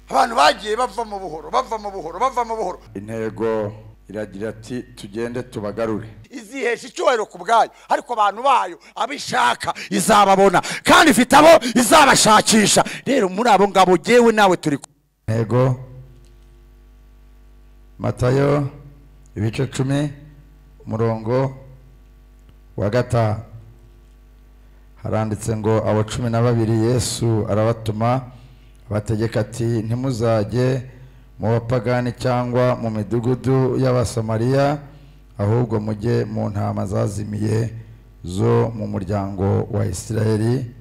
abantu bagiye bavamo buhoro bavamo buhoro bavamo buhoro intego iragira ati tugende tubagarure izihesha icyubahiro ku bwayo ariko abantu bayo abo ishaka izababona kandi ifite abo izabashakisha rero muri abo ngabo jyewe nawe turi kumwe. intego matayo ibice cumi umurongo wa gatanu haranditse ngo abo cumi na babiri yesu arabatuma abategeka ati ntimuzajye mu bapagani cyangwa mu midugudu y'abasamariya ahubwo mujye mu ntama zazimiye zo mu muryango wa isirayeli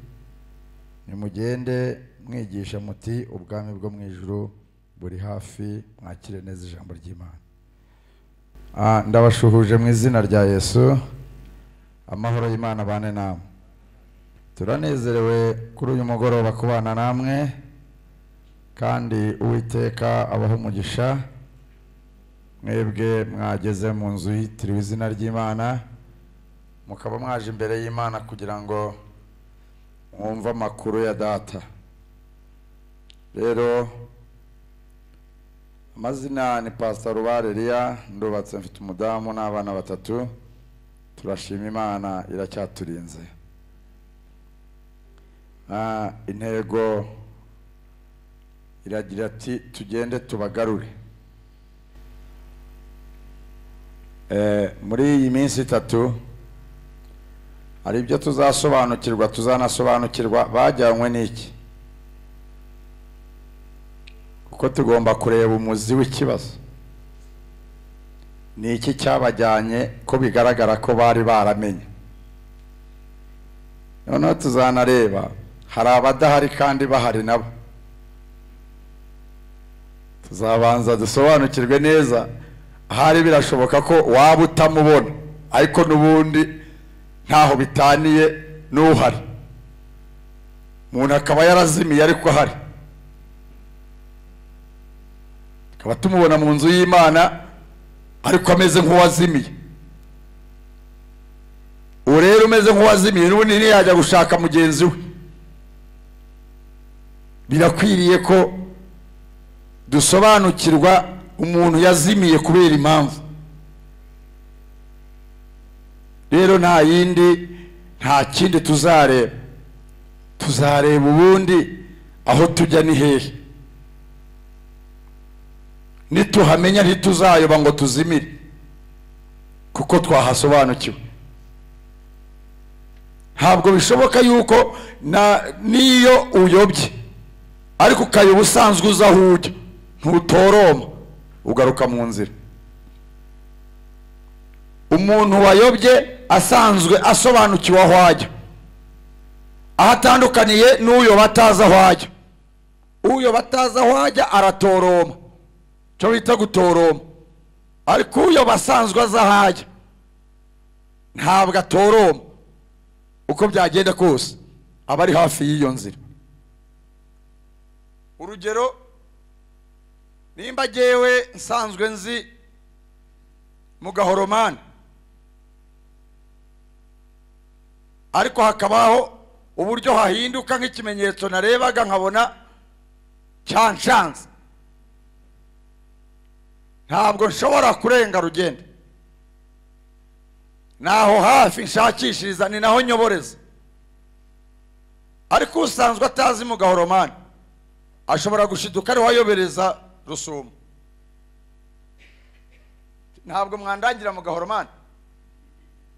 nimugende mwigisha muti ubwami bwo mu ijuru buri hafi mwakire neza ijambo ry'imana Ah, ndabashuhuje mu izina rya yesu amahoro y'imana abane namwe turanezerewe kuri uyu mugoroba kubana namwe kandi uwiteka abaha umugisha mwebwe mwageze mu nzu yitiriwe izina ry'imana mukaba mwaje imbere y'imana kugira ngo mwumve amakuru ya data rero amazina ni pasita rubare eliya ndubatse mfite umudamu n'abana batatu turashima imana iracyaturinze Ah, intego iragira ati tugende tubagarure Eh, muri iyi minsi itatu hari ibyo tuzasobanukirwa tuzanasobanukirwa bajyanywe n'iki kuko tugomba kureba umuzi w'ikibazo ni iki cyabajyanye ko bigaragara ko bari baramenye noneho tuzanareba hari abadahari kandi bahari nabo tuzabanza dusobanukirwe neza ahari birashoboka ko waba utamubona ariko n'ubundi ntaho bitaniye n'uhari umuntu akaba yarazimiye ariko ahari tukaba tumubona mu nzu y'imana ariko ameze nk'uwazimiye uwo rero umeze nk'uwazimiye n'ubundi ntiyajya gushaka mugenzi we birakwiriye ko dusobanukirwa umuntu yazimiye kubera impamvu rero nta yindi nta kindi tuzareba tuzareba ubundi aho tujya ni hehe nituhamenya ntituzayoba ngo tuzimire kuko twahasobanukiwe ntabwo bishoboka yuko na n'iyo uyobye ariko ukayoba usanzwe uza aho ujya ntutoroma ugaruka mu nzira umuntu wayobye asanzwe asobanukiwe aho ajya aho atandukaniye n'uyoba atazi aho ajya uyoba atazi aho ajya aratoroma icyo bita gutoroma ariko uyoba asanzwe azi aho ajya ntabwo atoroma uko byagenda kose aba ari hafi y'iyo nzira urugero nimba jyewe nsanzwe nzi mu gahoromani ariko hakabaho uburyo hahinduka nk'ikimenyetso narebaga nkabona cyanshanze ntabwo nshobora kurenga rugenda naho hafi nshakishiriza ni naho nyoboreza ariko usanzwe atazi mu gahoromani ashobora gushiduka ariho ayobereza rusumo ntabwo mwandangira mu gahoromani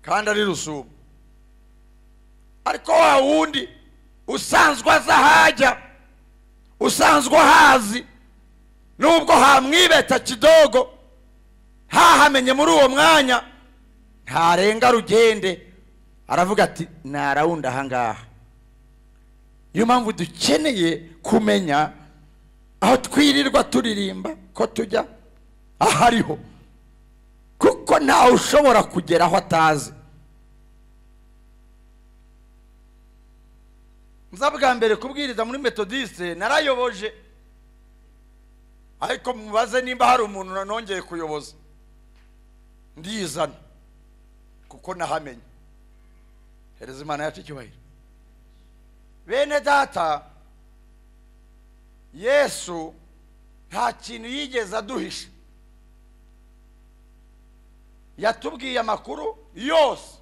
kandi ari rusumo ariko wa wundi usanzwe aza ahajya usanzwe ahazi nubwo hamwibeta kidogo hahamenye muri uwo mwanya ntarenga rugende aravuga ati narawundi ahangaha niyo mpamvu dukeneye kumenya aho twirirwa turirimba ko tujya aho ariho kuko ntawe ushobora kugera aho atazi nza bwa mbere kubwiriza muri metodiste narayoboje ariko mubaze nimba hari umuntu nanongeye kuyoboza ndizana kuko nahamenye hereza imana yacu icyubahiro bene data yesu nta kintu yigeze aduhisha yatubwiye amakuru yose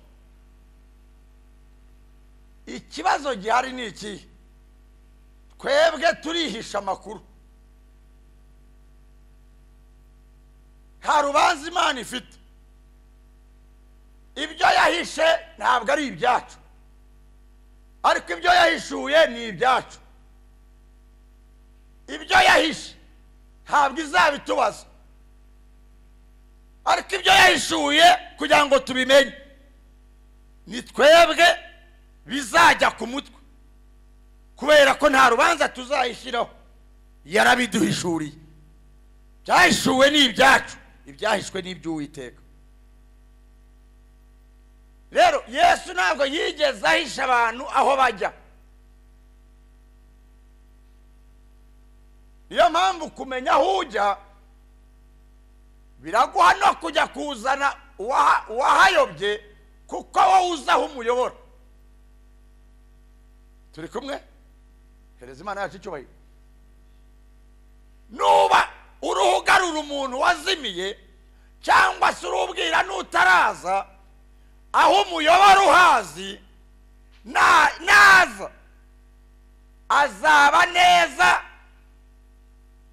ikibazo gihari ni ikihe twebwe turihisha amakuru nta rubanza imana ifite ibyo yahishe ntabwo ari ibyacu ariko ibyo yahishuye ni ibyacu ibyo yahishe ntabwo izabitubaza ariko ibyo yahishuye kugira ngo tubimenye ni twebwe bizajya ku mutwe kubera ko nta rubanza tuzayishyiraho yarabiduhishuriye byahishuwe ni ibyacu ibyahishwe ni iby'uwiteka rero yesu ntabwo yigeze ahisha abantu aho bajya niyo mpamvu kumenya aho ujya biraguha no kujya kuzana uwaha- uwahayobye kuko wowe uzi aho umuyobora turi kumwe hereza imana yacu icyubahiro nuba uruhu ugarura umuntu wazimiye cyangwa se urubwira n'utaraza aho umuyobora uhazi na- naza azaba neza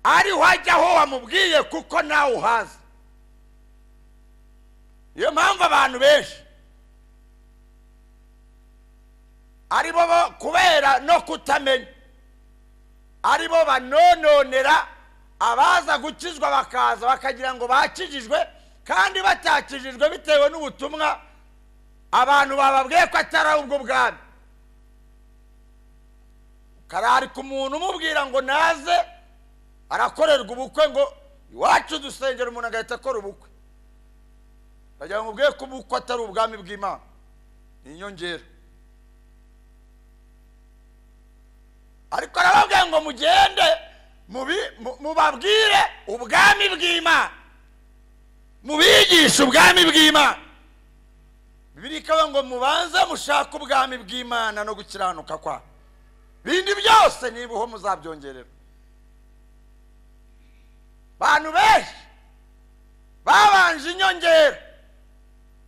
ariho ajya aho wamubwiye kuko nawe uhazi niyo mpamvu abantu benshi ari bo bo- kubera no kutamenya ari bo banononera abaza gukizwa bakaza bakagira ngo bakijijwe kandi batakijijwe bitewe n'ubutumwa abantu bababwiye ko atari ubwo bwami kararika umuntu umubwira ngo naze arakorerwa ubukwe ngo iwacu dusengera umuntu agahita akora ubukwe ndagira ngo mubwiye ko ubukwe atari ubwami bw'imana ni inyongera ariko arababwira ngo mugende mubi- mu- mubabwire ubwami bw'imana mubigishe ubwami bw'imana bibiri ikavuga ngo mubanze mushake ubwami bw'imana no gukiranuka kwa bindi byose nibuho muzabyongerera bantu benshi babanje inyongera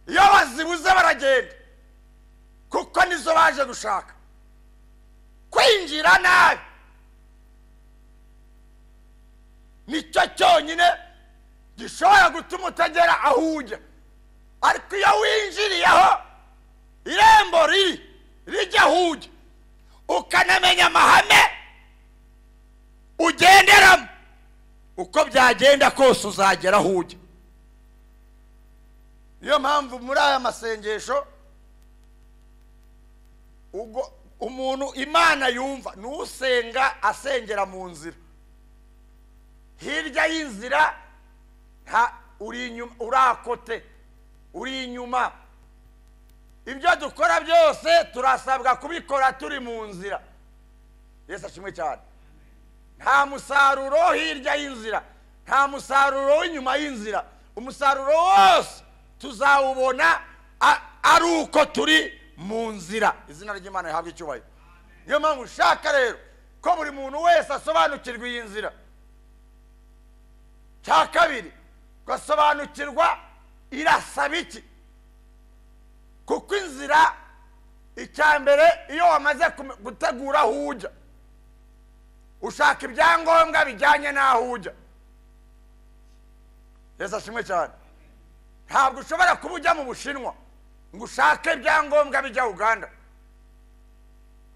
iyo bazibuze baragenda kuko nizo baje gushaka kwinjira nabi nicyo cyonyine gishobora gutuma utagera aho ujya ariko iyo winjiriyeho irembo riri rijya aho ujya ukanamenya amahame ugenderamo uko byagenda kose uzagera aho ujya niyo mpamvu muri aya masengesho ubwo umuntu imana yumva ni usenga asengera mu nzira hirya y'inzira nta uri inyuma urakote uri inyuma ibyo dukora byose turasabwa kubikora turi mu nzira yesu ashimwe cyane nta musaruro hirya y'inzira nta musaruro w'inyuma y'inzira umusaruro wose tuzawubona a- ari uko turi mu nzira izina ry'imana rihabwa icyubahiro niyo mpamvu ushaka rero ko buri muntu wese asobanukirwa iyi nzira cya kabiri gasobanukirwa irasaba iki kuko inzira icya mbere iyo wamaze kume- gutegura aho ujya ushaka ibyangombwa bijyanye n'aho ujya yesu ashimwe cyane ntabwo ushobora kuba ujya mu bushinwa ngo ushake ibyangombwa bijya uganda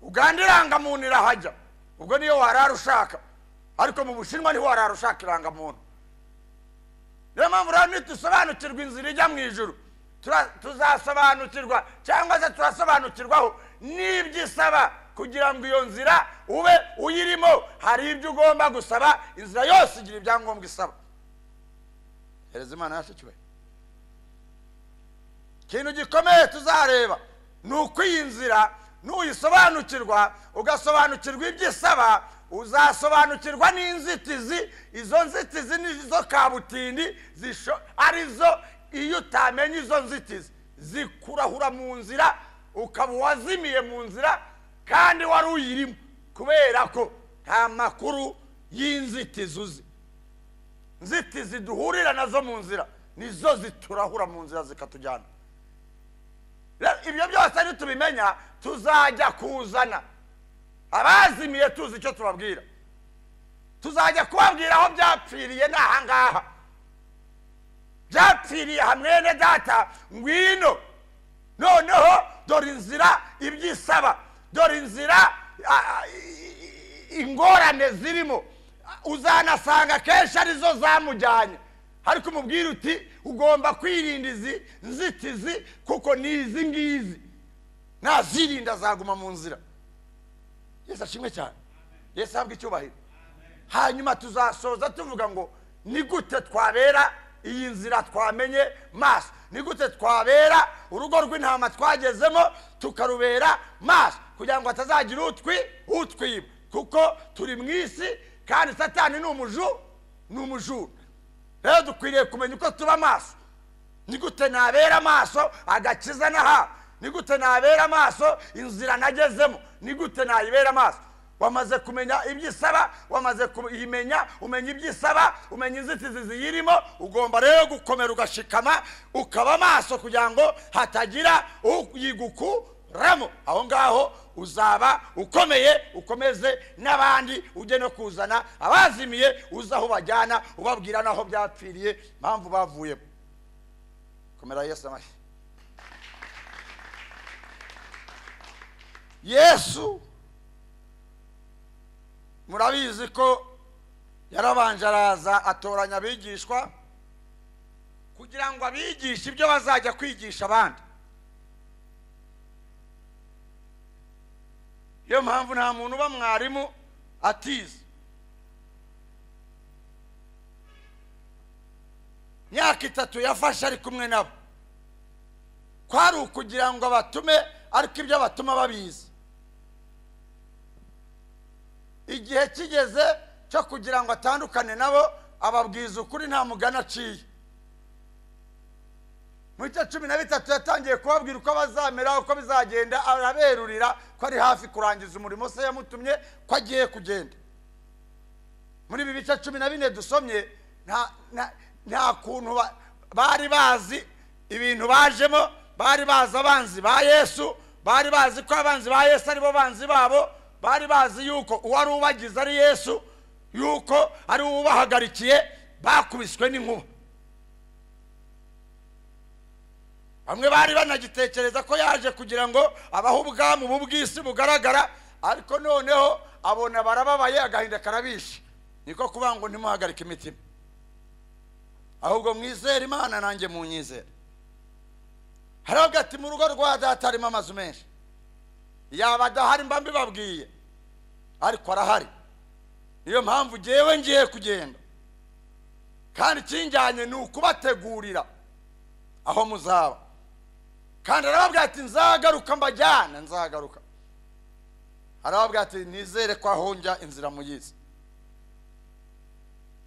uganda irangamuntu irahajya ubwo niyo warara ushaka ariko mu bushinwa niho warara ushaka irangamuntu niyo mpamvu rero nitusobanukirwa inzira ijya mu ijuru tura- tuzasobanukirwa cyangwa se turasobanukirwaho n'ibyo isaba kugira ngo iyo nzira ube uyirimo hari ibyo ugomba gusaba inzira yose igira ibyangombwa isaba hereza imana yacu icyubahiro ikintu gikomeye tuzareba ni uko iyi nzira nuyisobanukirwa ugasobanukirwa ibyo isaba uzasobanukirwa n'inzitizi izo nzitizi nizo kabutindi zisho- arizo iyo utamenya izo nzitizi zikurahura mu nzira ukaba uwazimiye mu nzira kandi wari uyirimo kubera ko nta makuru y'inzitizi uzi nzitizi duhurira nazo mu nzira nizo ziturahura mu nzira zikatujyana Rero ibyo byose nitubimenya tuzajya kuzana abazimiye tuzi icyo tubabwira tuzajya kubabwira aho byapfiriye ni aha ngaha byapfiriye hamwene data ngwino noneho dore inzira ibyisaba dore inzira a- a- i- i- ingorane zirimo uzanasanga kenshi arizo zamujyanye ariko umubwira uti ugomba kwirinda izi nzitizi kuko ni izi ngizi nazirinda azaguma mu nzira yesu ashimwe cyane yesu ahabwe icyubahiro hanyuma tuzasoza tuvuga ngo ni gute twabera iyi nzira twamenye maso ni gute twabera urugo rw'intama twagezemo tukarubera maso kugira ngo hatazagira utwi utwiba kuko turi mu isi kandi satani ni umuju ni umujura rero dukwiriye kumenya uko tuba maso ni gute nabera amaso agakiza n'ahawe ni gute nabera amaso inzira nagezemo ni gute nayibera amaso wamaze kumenya ibyo isaba wamaze kuyimenya umenya ibyo isaba umenya inzitizi ziyirimo ugomba rero gukomera ugashikama ukaba amaso kugira ngo hatagira uyigukuramo aho ngaho uzaba ukomeye ukomeze n'abandi ujye no kuzana abazimiye uzi aho bajyana ubabwira n'aho byapfiriye impamvu bavuyemo komera yesu amashyi yesu murabizi ko yarabanje araza atoranya abigishwa kugira ngo abigishe ibyo bazajya kwigisha abandi niyo mpamvu nta muntu uba mwarimu atize myaka itatu yafashe ari kumwe nabo kwari ukugira ngo abatume ariko ibyo abatuma babizi igihe kigeze cyo kugira ngo atandukane nabo ababwiza ukuri nta mugani aciye muri cya cumi na bitatu yatangiye kubabwira uko bazamera uko bizagenda araberurira ko ari hafi kurangiza umurimo se yamutumye ko agiye kugenda muri ibi bice cumi na bine dusomye nta nta- nta kuntu ba- bari bazi ibintu bajemo bari bazi abanzi ba yesu bari bazi ko abanzi ba yesu aribo banzi babo bari bazi yuko uwari ubagize ari yesu yuko ari we ubahagarikiye bakubiswe n'inkuba bamwe bari banagitekereza ko yaje kugira ngo abahe ubwami bw'isi bugaragara ariko noneho abona barababaye agahinda karabishe niko kuvuga ngo ntimuhagarike imitima ahubwo mwizere imana nanjye munyizere hari avuga ati mu rugo rwa data harimo amazu menshi yaba adahari mba mbibabwiye ariko arahari niyo mpamvu ngewe ngiye kugenda kandi ikinjyanye ni ukubategurira aho muzaba kandi arababwira ati nzagaruka mbajyana nzagaruka arababwira ati nizere ko aho njya inzira muyizi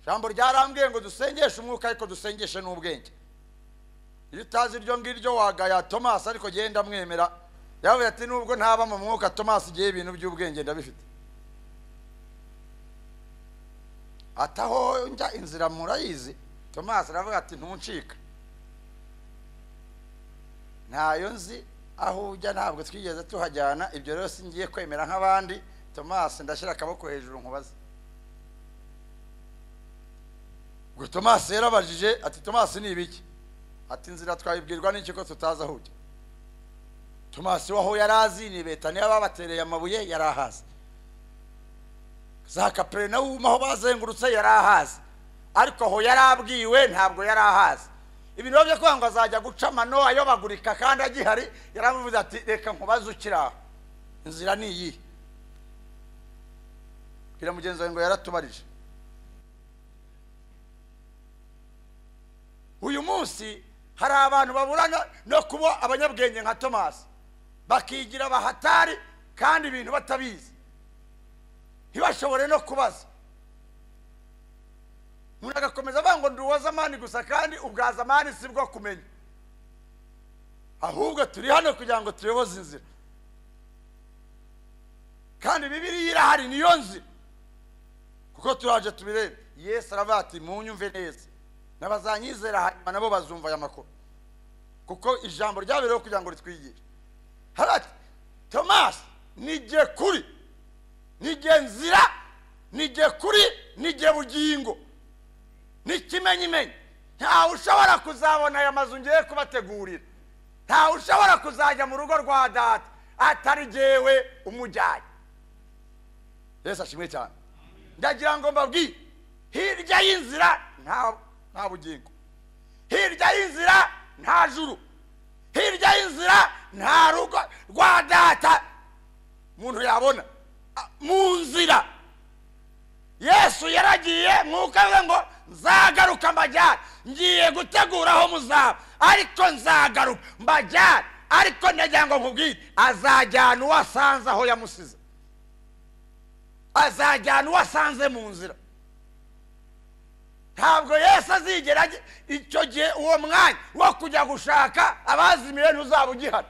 ijambo ryarambwiye ngo dusengeshe umwuka ariko dusengeshe n'ubwenge iyo utazi iryo ngiryo wagaya tomasi ariko genda mwemera yavuye ati nubwo ntaba mu mwuka tomasi igihe ibintu by'ubwenge ndabifite ati aho njya inzira murayizi tomasi aravuga ati ntuncika ntayo nzi aho ujya ntabwo twigeze tuhajyana ibyo rero ngiye kwemera nk'abandi tomasi ndashyira akaboko hejuru nkubaze ubwo tomasi yarabajije ati tomasi ni ibiki ati inzira twayibwirwa n'iki ko tutazi aho ujya tomasi we aho yari azi ni betaniya babatereye amabuye yari ahazi za kaperinawumu aho bazengurutse yari ahazi ariko aho yari abwiwe ntabwo yari ahazi ibintu byo kuvuga ngo azajya guca amano ayobagurika kandi agihari yaramuvuze ati reka nkubaze ukiri aho inzira ni iyihe bwira mugenzi wawe ngo yaratubarije uyu munsi hari abantu baburana no kuba abanyabwenge nka tomasi bakigira abahatari kandi ibintu batabizi ntibashobore no kubaza umuntu agakomeza avuga ngo ndi uwa zamani gusa kandi ubwa zamani si bwo kumenya ahubwo turi hano kugira ngo tuyoboze inzira kandi bibiriya irahari niyo nzira kuko kuko turaje tubirebe yesu aravuga ati munyumve neza n'abazanyizera hanyuma nabo bazumva aya makuru kuko ijambo ryabereho kugira ngo ritwigire harati tomasi nijye kuri nijye nzira nijye kuri nijye bugingo n'ikimenyimenyi ntawe ushobora kuzabona aya mazu ngiye kubategurira ntawe ushobora kuzajya mu rugo rwa data atari jyewe umujyanye yesu ashimwe cyane ndagira ngo mbabwire hirya y'inzira nta nta bugingo hirya y'inzira nta juru hirya y'inzira nta rugo rwa data umuntu yabona A- mu nzira yesu yaragiye mwukavuga ngo nzagaruka mbajyane ngiye gutegura aho muzaba ariko nzagaruka mbajyane ariko ndagira ngo nkubwire azajyana uwo asanze aho yamusize azajyana uwo asanze mu nzira ntabwo yesu azigera ajya- icyo gihe uwo mwanya wo kujya gushaka abazimiye ntuzaba ugihari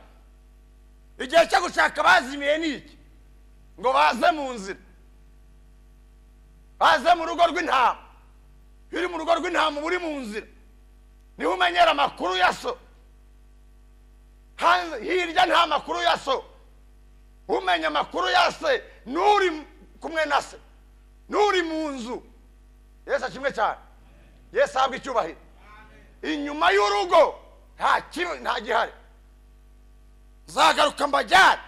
igihe cyo gushaka abazimiye ni iki ngo baze mu nzira baze mu rugo rw'intama iyo uri mu rugo rw'intama uba uri mu nzira niho umenyera amakuru ya so hanze hirya nta makuru ya so umenya amakuru ya se n'uri kumwe na se n'uri mu nzu yesu kimwe cyane yesu ahabwa icyubahiro inyuma y'urugo nta kimwe nta gihari nzagaruka mbajyane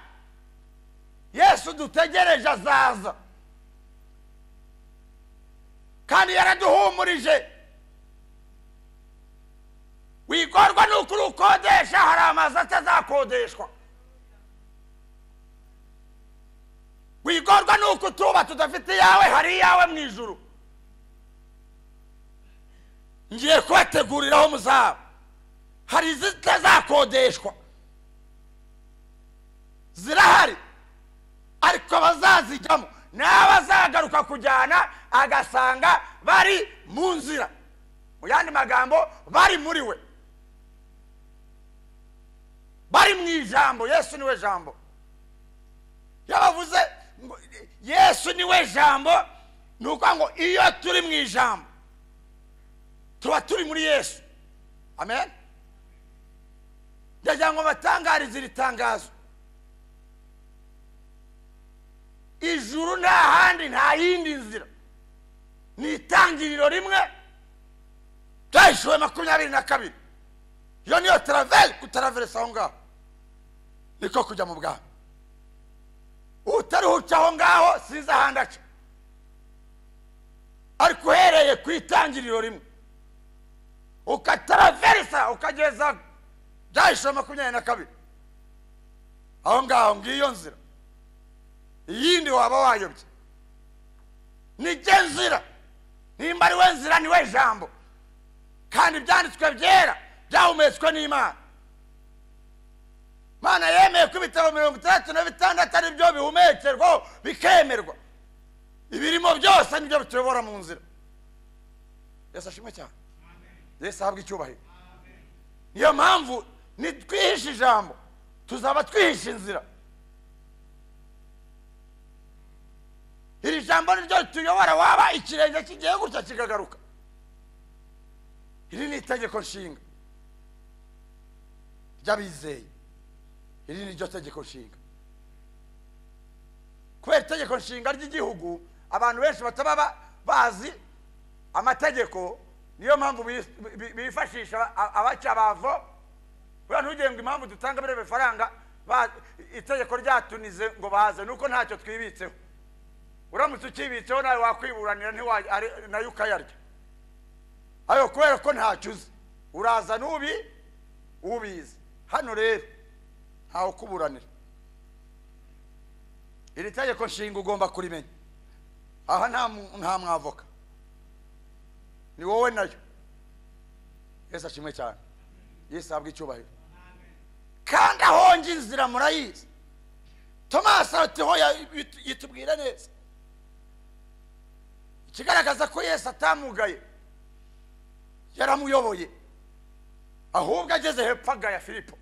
yesu dutegereje azaza kandi yaraduhumurije wigorwa nuko urukodesha hari amazu atazakodeshwa wigorwa nuko utuba tudafite iyawe hari iyawe mu ijuru ngiye kubategurira aho muzaba hari izitazakodeshwa zirahari ariko abazazijyamo n'abazagaruka kujyana agasanga bari mu nzira mu yandi magambo bari muri we bari mu ijambo yesu niwe jambo yabavuze ngo yesu niwe jambo ni ukuvuga ngo iyo turi mu ijambo tuba turi muri yesu amen ndagira ngo batangarize iri tangazo ijuru nta handi nta yindi nzira ni itangiriro rimwe ryahishuwe makumyabiri na kabiri iyo niyo taraveri kutaraveresa aho ngaho niko kujya mu bwami utaruhuca aho ngaho sinzi ahandi aca ariko uhereye ku itangiriro rimwe ukataraverisa ukageza byahishuwe makumyabiri na kabiri aho ngaho ngiyo nzira iyindi waba wayobye nijye nzira nimba ari we nzira ni we jambo kandi ibyanditswe byera byahumetswe n'imana mana yemeye ko ibitabo mirongo itandatu na bitandatu ari byo bihumekerwaho bikemerwa ibirimo byose nibyo bituyobora mu nzira yesu ashimwe cyane yesu ahabwa icyubahiro niyo mpamvu nitwihishe ijambo tuzaba twihishe inzira iri jambo ni ryo rituyobora waba ikirenge kigiye gutya kikagaruka iri ni itegeko nshinga ry'abizeye iri ni ryo tegeko nshinga kubera itegeko nshinga ry'igihugu abantu benshi bataba ba- bazi amategeko niyo mpamvu bi- bi- bifashisha a- abacyabavo buriya ntugenge ngo impamvu dutanga biriya bifaranga ba- itegeko ryatunize ngo baze nuko ntacyo twibitseho uramutse ukibitseho nawe wakwiburanira ntiwa- ari- nayo ukayarya ayo kubera ko ntacyo uzi uraza n'ubi ubizi hano rero ntawe ukuburanira iri tegeko nshinga ugomba kurimenya aha nta mu- nta mwavoka ni wowe nayo yesu ashimwe cyane yesu ahabwa icyubahiro kandi ahonje inzira murayizi tomasi atiho yitubwira neza ikigaragaza ko yesu atamugaye yaramuyoboye ahubwo ageze hepfo agaya filipo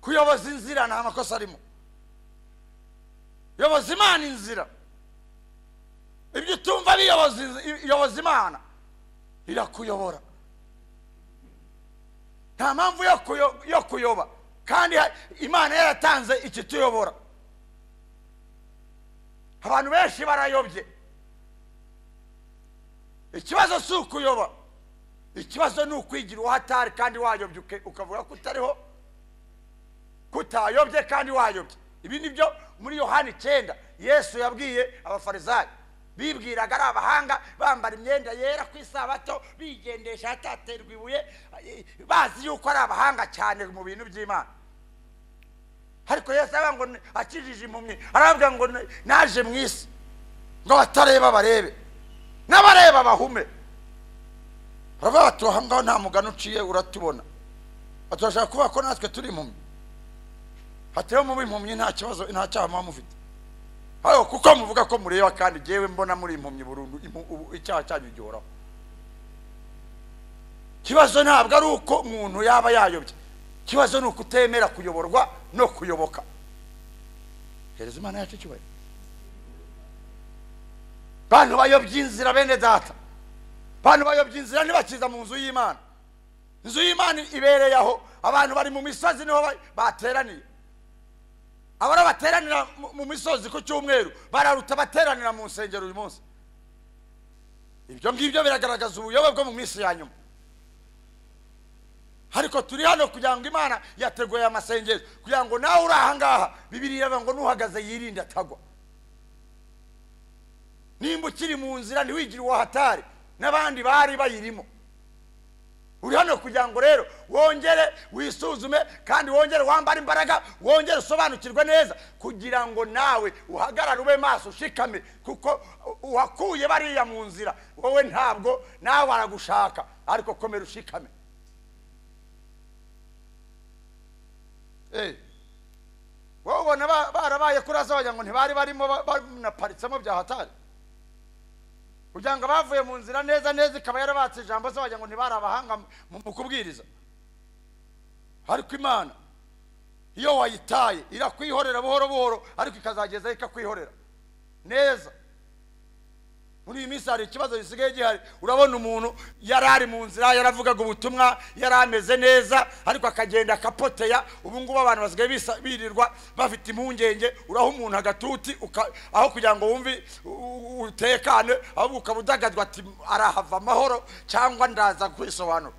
kuyoboza inzira nta makosa arimo yoboza imana inzira yaba iyoboza inzi- iyoboza imana irakuyobora nta mpamvu yo kuyo- yo kuyoba kandi ha- imana yaratanze ikituyobora abantu benshi barayobye ikibazo si ukuyoba ikibazo ni ukwigira uwo atari kandi wayobye uke- ukavuga ko utariho ko utayobye kandi wayobye ibi ni byo muri yohani icyenda yesu yabwiye abafarisayo bibwiraga ari abahanga bambara imyenda yera ku isabato bigendesha ahataterwa ibuye bazi yuko ari abahanga cyane mu bintu by'imana ariko yesu aravuga ngo akijije impumyi aravuga ngo naje mu isi ngo abatareba barebe n'abareba bahume baravuga bati "Aha ngaho nta mugani uciye uratubona bati urashaka kuvuga ko natwe turi impumyi hatewe muba impumyi nta kibazo nta cyaha muba mufite ariko kuko muvuga ko mureba kandi jyewe mbona muri impumyi burundu impu- ubu icyaha cyanyu gihoraho ikibazo ntabwo ari uko umuntu yaba yayobye ikibazo ni uko utemera kuyoborwa no kuyoboka hereza imana yacu icyubahiro bantu bayobye inzira bene data bantu bayobye inzira ntibakiza mu nzu y'imana inzu y'imana ibereye aho abantu bari mu misozi niho ba- bateraniye abari bateranira mu- mu misozi ku cyumweru bararuta bateranira mu nsengero uyu munsi ibyo ngibyo biragaragaza ubuyobe bwo mu minsi ya nyuma ariko turi hano kugira ngo imana yateguye aya masengesho kugira ngo nawe uri aha ngaha bibiri iravuga ngo n'uhagaze yirinde atagwa nimba ukiri mu nzira ntiwigire uwo hatari n'abandi bari bayirimo uri hano kugira ngo rero wongere wisuzume kandi wongere wambare imbaraga wongere usobanukirwe neza kugira ngo nawe uhagarare ube maso ushikame kuko uwakuye bariya mu nzira wowe ntabwo nawe baragushaka ariko komera ushikame Eh, wowe ubona ba- barabaye kuri azabagira ngo ntibari barimo ba- banaparitsemo bya hatari kugira ngo bavuye mu nzira neza neza ikaba yarabatse ijambo se wagira ngo ntibari abahanga mu- mu kubwiriza ariko imana iyo wayitaye irakwihorera buhoro buhoro ariko ikazageza ikakwihorera neza muri iyi minsi hari ikibazo gisigaye gihari urabona umuntu yari ari mu nzira yaravugaga ubutumwa yari ameze neza ariko akagenda akapoteya ubu ngubu abantu basigaye bisa- birirwa bafite impungenge uraha umuntu agatuti uka- aho kugira ngo wumve u- u- utekane ahubwo ukaba udagadwa ati arahava amahoro cyangwa ndaza kwisobanura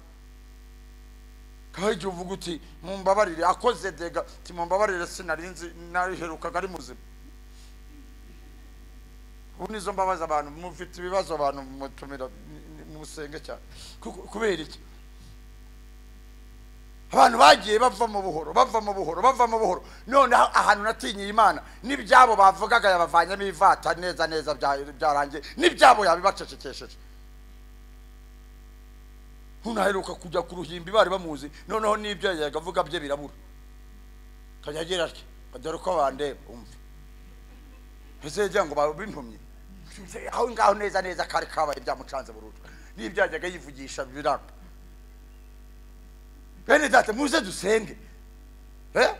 kandi igihe uvuga uti mumbabarire akoze dega ati mumbabarire sinarinzi nariherukaga ari muzima ubu nizo mbabaza abantu mufite ibibazo abantu mutumira musenge cyane Ku- kubera iki abantu bagiye bava mu buhoro bava mu buhoro bava mu buhoro noneho ahantu natinyiye imana n'ibyabo bavugaga yabavanyemo ivata neza neza bya- byarangiye n'ibyabo yabibacecekesheje ntunaheruka kujya ku ruhimbi bari bamuzi noneho n'ibyo yagavuga bye birabura akajya agira atya dore ko bandeba umva ntizegera ngo babimpumye aho ngaho neza neza kari kabaye byamucanze burundu n'ibyo yajyaga yivugisha biranga bene data muze dusenge Eh?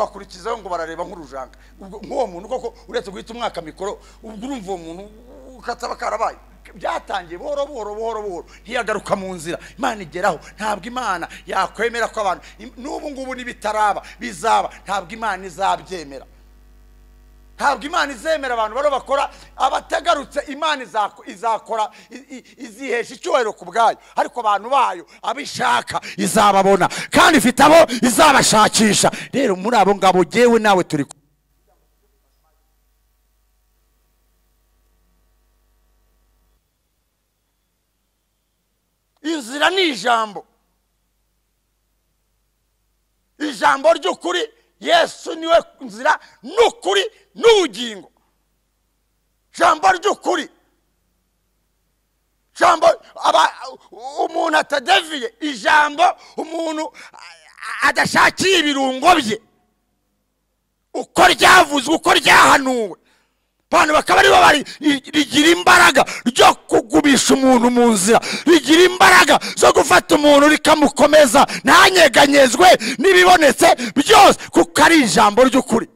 bakurikizaho ngo barareba nk'urujanga ubwo nk'uwo muntu koko uretse guhita umwaka mikoro ubwo urumva uwo muntu ukataba karabaye byatangiye buhoro buhoro buhoro buhoro ntiyagaruka mu nzira imana igeraho ntabwo imana yakwemera ko abantu im- n'ubu ngubu n'ibitaraba bizaba ntabwo imana izabyemera ntabwo imana izemera abantu bariho bakora abatagarutse imana izako- izakora i- i- izihesha icyubahiro ku bwayo ariko abantu bayo abishaka izababona kandi ifite abo izabashakisha rero muri abo ngabo jyewe nawe turi kumwe. inzira ni ijambo ijambo ry'ukuri yesu niwe nzira n'ukuri n'ubugingo ijambo ry'ukuri ijambo aba- umuntu atadeviye ijambo umuntu a- adashakiye ibirungo bye uko ryavuzwe uko ryahanuwe abantu bakaba aribo bari rigira imbaraga ryo kugumisha umuntu mu nzira rigira imbaraga zo gufata umuntu rikamukomeza ntanyeganyezwe n'ibibonetse byose kuko ari ijambo ry'ukuri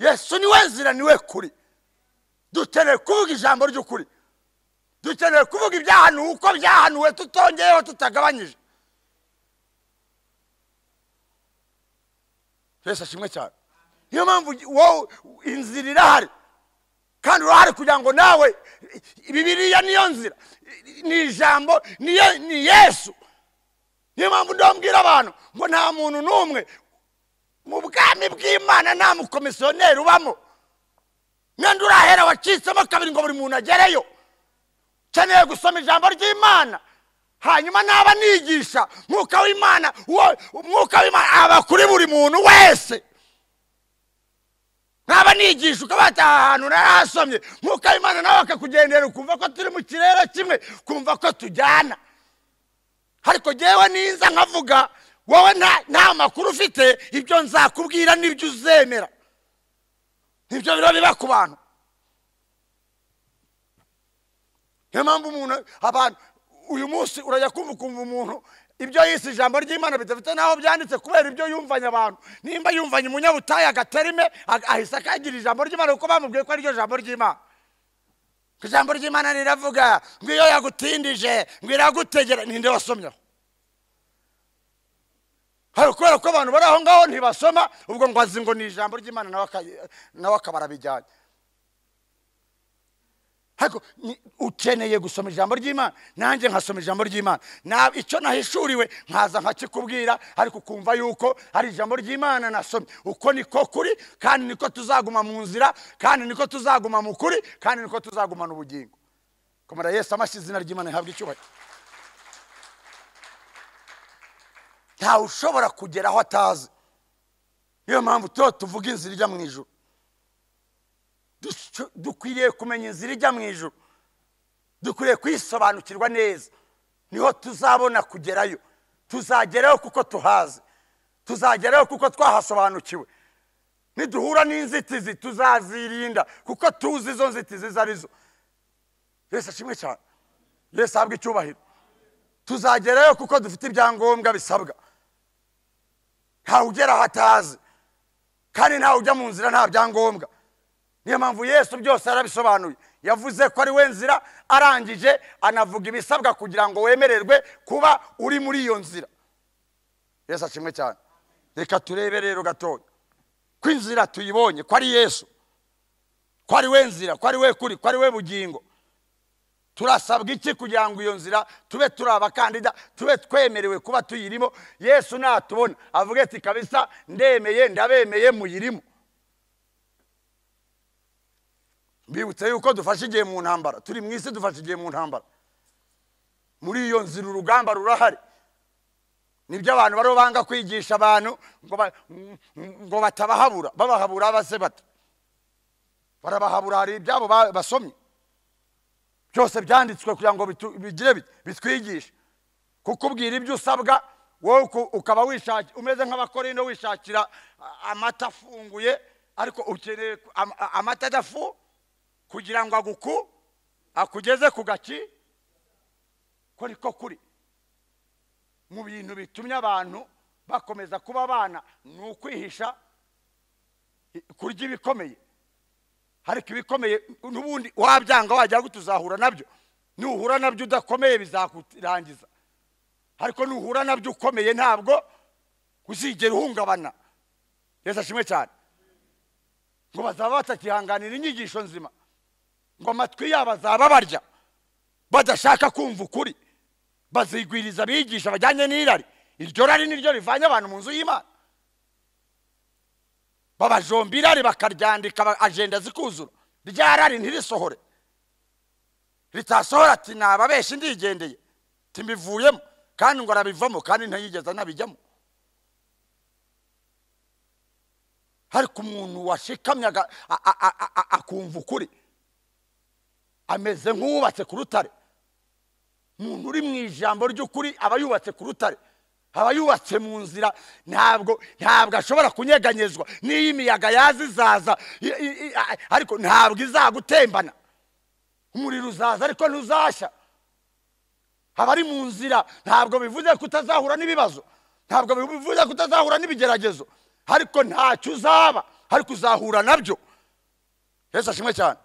yesu niwe nzira niwe kuri dukeneye kuvuga ijambo ry'ukuri dukeneye kuvuga ibyahanuwe uko byahanuwe tutongeyeho tutagabanyije mbese kimwe cyane niyo mpamvu wowe inzira irahari kandi urahari kugira ngo nawe bibiriya niyo nzira ni ijambo niyo- ni yesu niyo mpamvu ndambwira abantu ngo nta muntu n'umwe mu bwami bw'imana nta mukomisiyoneri ubamo mwenda urahera wacitsemo kabiri ngo buri muntu agereyo ukeneye gusoma ijambo ry'imana hanyuma naba nigisha mwuka w'imana uwo- umwuka w'imana aba kuri buri muntu wese nkaba nigisha ukabataha ahantu narahasomye mwuka w'imana nawe akakugendera ukumva ko turi mu kirere kimwe kumva ko tujyana ariko ngewe ninza nkavuga wowe nta- nta makuru ufite ibyo nzakubwira n'ibyo uzemera nibyo biba biba ku bantu niyo mpamvu umuntu abantu uyu munsi urajya kumva ukumva umuntu ibyo yise ijambo ry'imana bidafite n'aho byanditse kubera ibyo yumvanye abantu nimba yumvanye umunyabutayu agaterime aga- ahise akagira ijambo ry'imana kuko bamubwiye ko ariryo jambo ry'imana Ngo ijambo ry'imana riravuga ngo iyo yagutindije ngo iragutegera ninde wasomyeho hari kubera ko abantu bari aho ngaho ntibasoma ubwo ngo azi ngo ni ijambo ry'imana nawe aka- nawe akaba arabijyanye ariko ni- ukeneye gusoma ijambo ry'imana nanjye nkasoma ijambo ry'imana Na- icyo nahishuriwe nkaza nkakikubwira ariko ukumva yuko ari ijambo ry'imana nasomye uko niko kuri kandi niko tuzaguma mu nzira kandi niko tuzaguma mu kuri kandi niko tuzagumana ubugingo komera yesu amashyi izina ry'imana rihabwa icyubahiro ntawe ushobora kugera aho atazi niyo mpamvu tuba tuvuga inzira ijya mu ijoro Dushyo- dukwiriye kumenya inzira ijya mu ijoro dukwiriye kwisobanukirwa neza niho tuzabona kugerayo tuzagerayo kuko tuhazi tuzagerayo kuko twahasobanukiwe niduhura n'inzitizi tuzazirinda kuko tuzi izo nzitizi izo arizo yesu ashimwe cyane yesu ahabwa icyubahiro tuzagerayo kuko dufite ibyangombwa bisabwa ntawe ugera aho atazi kandi ntawe ujya mu nzira nta byangombwa niyo mpamvu yesu byose yarabisobanuye yavuze ko ari we nzira arangije anavuga ibisabwa kugira ngo wemererwe kuba uri muri iyo nzira yesu ashimwe cyane reka turebe rero gatoya ko inzira tuyibonye ko ari yesu ko ari we nzira ko ari we kuri ko ari we bugingo turasabwa iki kugira ngo iyo nzira tube turi abakandida tube twemerewe kuba tuyirimo yesu natubona avuge ati kabisa ndemeye ndabemeye muyirimo mbibutse yuko dufashe igihe mu ntambara turi mu isi dufashe igihe mu ntambara muri iyo nzira urugamba rurahari nibyo abantu bariho banga kwigisha abantu ngo ba- ngo batabahabura babahabura base bato barabahabura hari ibyabo ba- basomye byose byanditswe kugira ngo bitu- bigire bit- bitwigishe kukubwira ibyo usabwa wowe uku- ukaba wishaki- umeze nk'abakorindo wishakira a- amata afunguye ariko ukeneye ku- am- a- amata adafu kugira ngo aguku akugeze ku gaki ko niko kuri mu bintu bitumye abantu bakomeza kuba abana ni ukwihisha i- kurya ibikomeye ariko ibikomeye n'ubundi wabyanga wagira ngo tuzahura nabyo nuhura nabyo udakomeye bizakurangiza ariko nuhura nabyo ukomeye ntabwo uzigera uhungabana yesu ashimwe cyane ngo bazaba batakihanganira inyigisho nzima ngo amatwi yabo azaba barya badashaka kumva ukuri bazigwiriza abigisha bajyanye n'irari iryo rari niryo rivanye abantu mu nzu y'imana babajomba irari bakaryandika ba- ajenda zikuzura rya rari ntirisohore ritasohora ati nababeshi ndigendeye timbivuyemo kandi ngo arabivamo kandi ntayigeze anabijyamo ariko umuntu washikamye aga- a- a- a- a- a- akumva ukuri ameze nk'uwubatse ku rutare umuntu uri mu ijambo ry'ukuri aba yubatse ku rutare aba yubatse mu nzira ntabwo ntabwo ashobora kunyeganyezwa n'iyo imiyaga yaza izaza i- i- i- a- ariko ntabwo izagutembana umuriro uzaza ariko ntuzashya abari mu nzira ntabwo bivuze ko utazahura n'ibibazo ntabwo bivuze ko utazahura n'ibigeragezo ariko ntacyo uzaba ariko uzahura nabyo yesu ashimwe cyane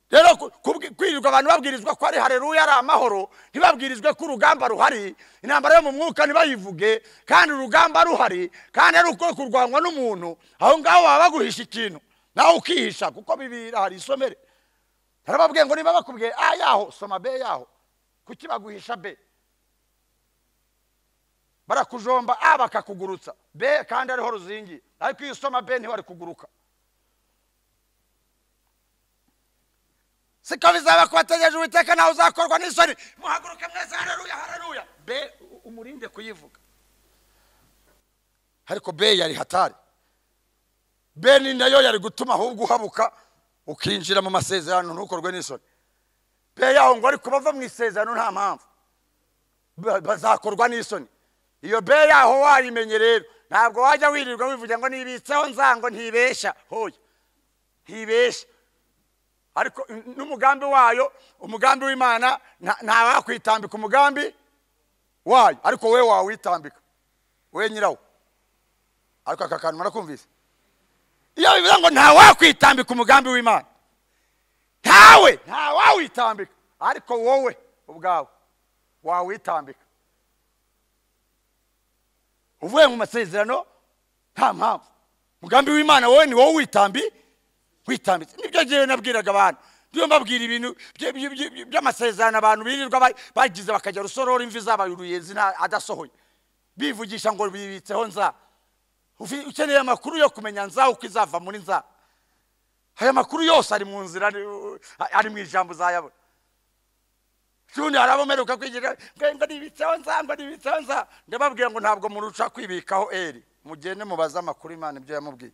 rero ku- kubwi- kwirirwa abantu babwirizwa ko ari hareruya ari amahoro ntibabwirizwe ko urugamba ruhari intambara yo mu mwuka ntibayivuge kandi urugamba ruhari kandi ari uko kurwanywa n'umuntu aho ngaho baba baguhisha ikintu nawe ukihisha kuko bibira hari isomere narababwiye ngo niba bakubwiye a yaho soma b yaho kuki baguhisha b barakujomba a bakakugurutsa b kandi ariho ruzingiye ariko iyo usoma b ntiwari kuguruka siko bizaba kubategereje uwiteka nawe uzakorwa n'isoni muhaguruke mwese hareruya hareruya be umurinde kuyivuga ariko be yari hatari be ni nayo yari gutuma ahubwo uhabuka ukinjira mu masezerano ntukorwe n'isoni be yaho ngo ariko bava mu isezerano nta mpamvu Ba- bazakorwa n'isoni iyo be yaho wayimenye rero ntabwo wajya wirirwa wivugira ngo nibitseho nzango ntibeshya hoya ntibeshya ariko n'umugambi wayo umugambi w'imana nta- ntawakwitambika umugambi wayo ariko we wawitambika we nyirawo ariko aka kantu murakumvise iyo bivuze ngo ntawakwitambika umugambi w'imana ntawe ntawawitambika ariko wowe ubwawe wawitambika uvuye mu masezerano nta mpamvu umugambi w'imana wowe ni wowe witambi witambitse nibyo ngewe nabwiraga abantu ndiyo mbabwira ibintu by- by- by- by'amasezerano abantu birirwa ba- bagize bakajya rusorora imvi zabaye uruyenzi nta- adasohoye bivugisha ngo bibitseho nza Ufi- ukeneye amakuru yo kumenya nza uko izava muri nza aya makuru yose ari mu nzira ari- ari mu ijambo uzayabona ubundi hari abo mperuka kwigira ngo ngo nibitseho nza ngo nibitseho nza ndababwira ngo ntabwo muruca kwibikaho eri mugende mubaze amakuru imana ibyo yamubwiye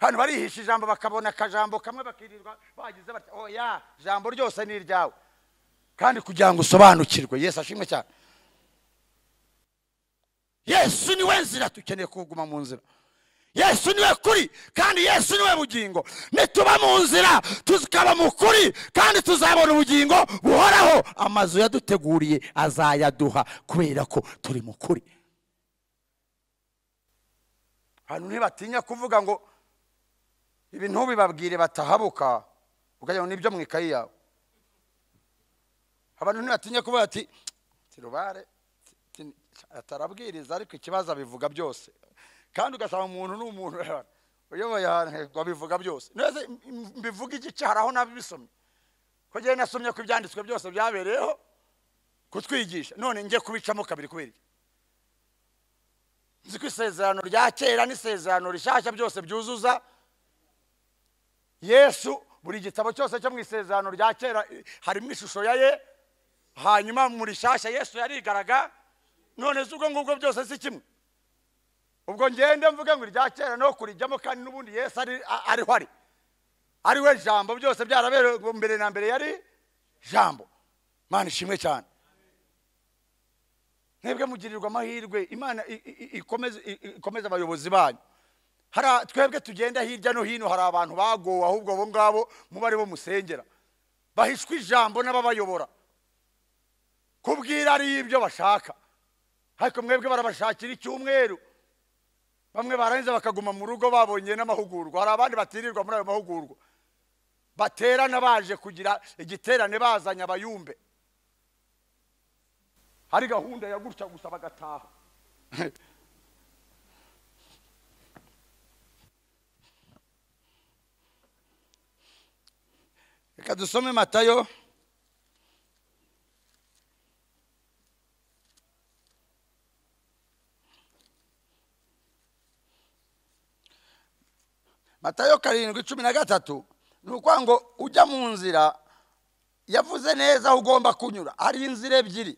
hano barihisha ijambo bakabona akajambo kamwe bakirirwa bagize batya oya jambo ryose ni iryawe kandi kugira ngo usobanukirwe yesu ashimwe cyane yesu niwe nzira dukeneye kuguma mu nzira yesu niwe kuri kandi yesu niwe bugingo nituba mu nzira tukaba mu kuri kandi tuzabona ubugingo buhoraho amazu yaduteguriye azayaduha kubera ko turi mu kuri abantu ntibatinya kuvuga ngo ibi ntubibabwire batahabuka ukagira ngo nibyo mu ikayi yawe abantu ntibatinya kuvuga ati tirubare atarabwiriza ariko ikibazo abivuga byose kandi ugasanga umuntu ni umuntu uyoboye ahantu ngo abivuga byose neza m- mbivuga igice hari aho nabisomye ko ngewe nasomye ko ibyanditswe byose byabereyeho kutwigisha none njye kubicamo kabiri kubera iki nzi ko isezerano rya kera n'isezerano rishyashya byose byuzuza yesu buri gitabo cyose cyo mu isezerano rya kera eh, harimo ishusho ya ye hanyuma mu rishyashya yesu yarigaraga none si ubwo ngubwo byose si kimwe ubwo ngende mvuge ngo irya kera no kurijyamo kandi n'ubundi yesu ari a- ariho ari ari we jambo byose byaraberewe ngo mbere na mbere yari jambo mana ishimwe cyane mwebwe mugirirwa amahirwe imana i- i- i- ikomeze i- i- ikomeze abayobozi banyu hari a- twebwe tugenda hirya no hino hari abantu bagowe ahubwo abo ngabo muba ari bo musengera bahishwa ijambo n'ababayobora kubwira ari ibyo bashaka ariko mwebwe barabashakira icyumweru bamwe barangiza bakaguma mu rugo babonye n'amahugurwa hari abandi batirirwa muri ayo mahugurwa baterana baje kugira igiterane bazanye abayumbe hari gahunda ya gutya gusa bagataha reka dusome matayo matayo karindwi cumi na gatatu ni ukuvuga ngo ujya mu nzira yavuze neza aho ugomba kunyura hari inzira ebyiri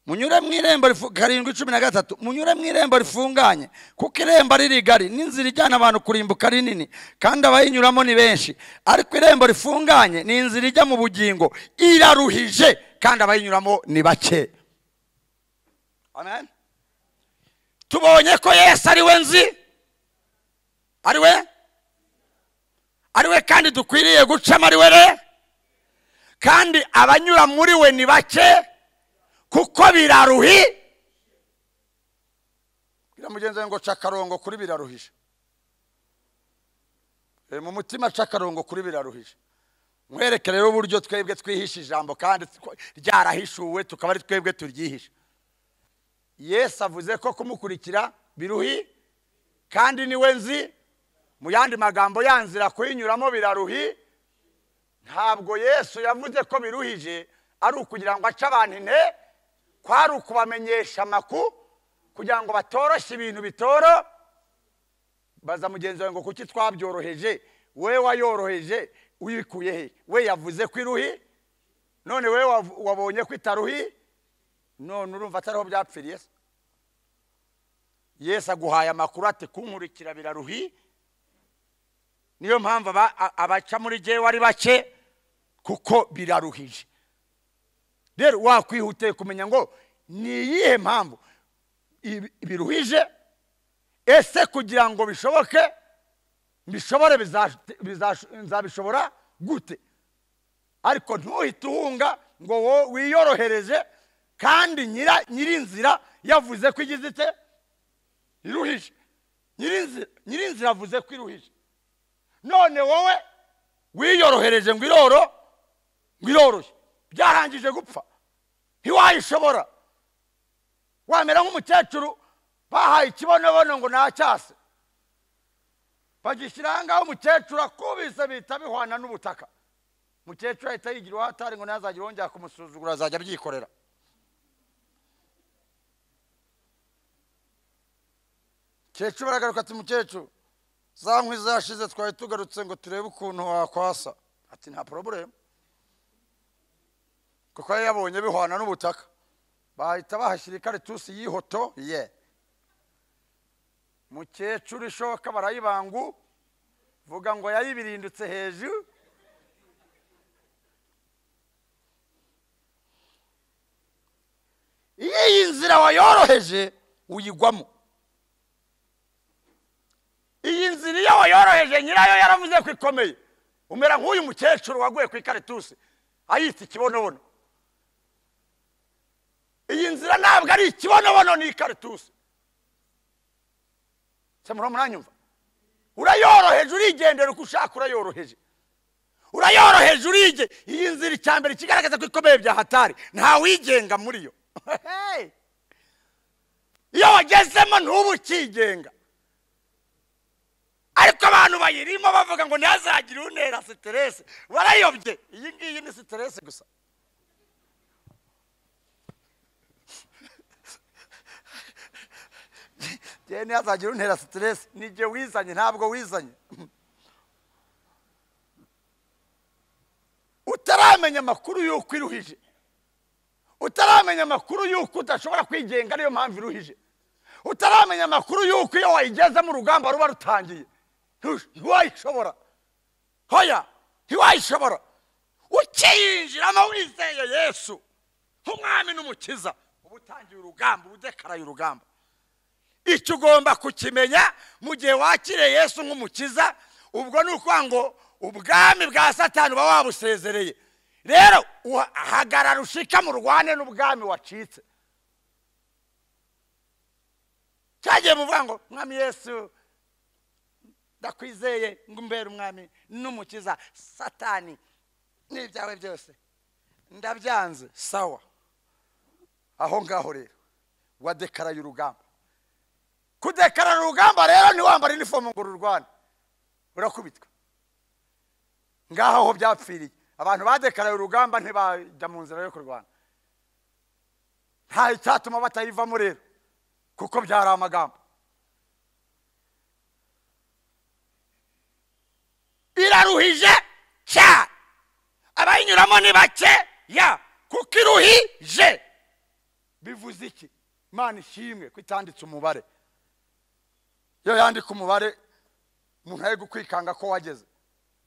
munyure mu irembo rifu- karindwi cumi na gatatu munyure mu irembo rifunganye kuko irembo ari rigari n'inzira ijyana abantu kurimbuka ari nini kandi abayinyuramo ni benshi ariko irembo rifunganye ni inzira ijya mu bugingo iraruhije kandi abayinyuramo ni bake amen tubonye ko yesu ari we nzi ari we ari we kandi dukwiriye gucamo ari we re kandi abanyura muri we ni bake kuko biraruhi bwira mugenzi wawe ngo ca akarongo kuri biraruhije E, mu mutima ca akarongo kuri biraruhije mwereke rero uburyo twebwe twihisha ijambo kandi tw- ryarahishuwe tukaba ari twebwe turyihisha yesu avuze ko kumukurikira biruhi kandi niwe nzi mu yandi magambo yanzira kuyinyuramo biraruhi ntabwo yesu yavuze ko biruhije ari ukugira ngo ace abantu inte kwari ukubamenyesha amakuru kugira ngo batoroshye ibintu bitoro baza mugenzi wawe ngo kuki twabyoroheje we wayoroheje uyikuye he we yavuze ko iruhi none we wav- wabonye ko itaruhi none urumva atariho byapfiriye se yesu aguhaye amakuru ati kunkurikira biraruhi niyo mpamvu aba- a- abaca muri jyewe ari bake kuko biraruhije rero wakwihutiye kumenya ngo ni iyihe mpamvu ibi- biruhije ese kugira ngo bishoboke mbishobore bizash- bizash- nzabishobora gute ariko ntuhite uhunga ngo wo wiyorohereje kandi nyira nyirinzira yavuze ko igize ite iruhije nyirinzira nyirinzira avuze ko iruhije none wowe wiyorohereje ngo iroro ngo iroroshye byarangije gupfa ntiwayishobora wamera nk'umukecuru bahaye ikibonobono ngo ntacyase bagishyira ngaho umukecuru akubise bihita bihwana n'ubutaka umukecuru ahita yigira uhatari ngo ntazagire wongera kumusuzugura azajya abyikorera mukecuru baragaruka ati mukecuru za nkwi zashize twari tugarutse ngo turebe ukuntu wakwasa ati nta poroburemu kuko yari yabonye bihwana n'ubutaka bahita bahashyira ikaritusi y'ihoto ye mukecuru ishoka barayibangu vuga ngo yayibirindutse hejuru iyo iyi nzira wayoroheje uyigwamo iyi nzira iyo wayoroheje nyirayo yaravuze ko ikomeye umera nk'uyu mukecuru waguye ku ikaritusi ayita ikibonobono iyi nzira ntabwo ari ikibonobono ni ikaritusi se murimo muranyumva urayoroheje urigendera uko ushaka urayoroheje urayoroheje urige iyi nzira icya mbere kigaragaza ko ikomeye bya hatari ntawigenga muri yo Hey! iyo wagezemo ntubu ukigenga ariko abantu bayirimo bavuga ngo ntihazagire unera siteresi barayobye iyi ngiyi ni siteresi gusa njyewe ntihazagire untera siteresi ni igihe wizanye ntabwo wizanye utaramenya amakuru y'uko iruhije utaramenya amakuru y'uko udashobora kwigenga niyo mpamvu iruhije utaramenya amakuru y'uko iyo wayigezemo urugamba ruba rutangiye ntu- ntiwayishobora hoya ntiwayishobora ukiyinjiramo wizeye yesu nk'umwami n'umukiza uba utangiye urugamba uba udekaraye urugamba icyo ugomba kukimenya mu gihe wakiriye yesu nk'umukiza ubwo ni ukuvuga ngo ubwami bwa satani uba wabusezereye rero uha- hagarara ushikame urwane n'ubwami wacitse cyagiye muvuga ngo mwami yesu ndakwizeye ngo umbere umwami n'umukiza satani n'ibyawe byose ndabyanze sawa aho ngaho rero wadekaraye urugamba kudekarara urugamba rero ntiwambara inifomu ngo ururwane urakubitwa ngaho aho byapfiriye abantu badekaraye urugamba ntibajya mu nzira yo kurwana nta icyatuma batayivamo rero kuko byari amagambo iraruhije cya abayinyuramo ni bake ya kuko iruhije bivuze iki imana ishimwe ko itanditse umubare iyo yandika umubare umuntu ari gukwikanga ko wageze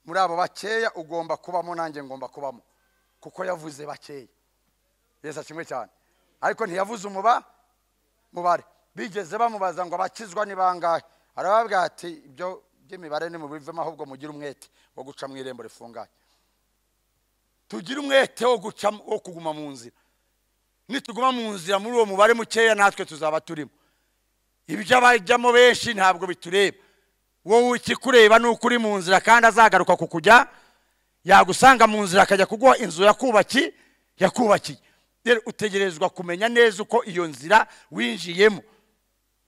muri abo bakeya ugomba kubamo nanjye ngomba kubamo kuko yavuze bakeya yesa kimwe cyane ariko ntiyavuze umuba mubare bigeze bamubaza ngo abakizwa ni bangahe arababwira ati ibyo by'imibare nimubivemo ahubwo mugire umwete wo guca mu irembo rifunganye tugire umwete wo gucamo wo kuguma mu nzira nituguma mu nzira muri uwo mubare mukeya natwe tuzaba turimo iby'abajyamo benshi ntabwo bitureba wowe ikikureba ni uko uri mu nzira kandi azagaruka ku kujya yagusanga mu nzira akajya kuguha inzu yakubaki yakubakiye rero utegerezwa kumenya neza uko iyo nzira winjiyemo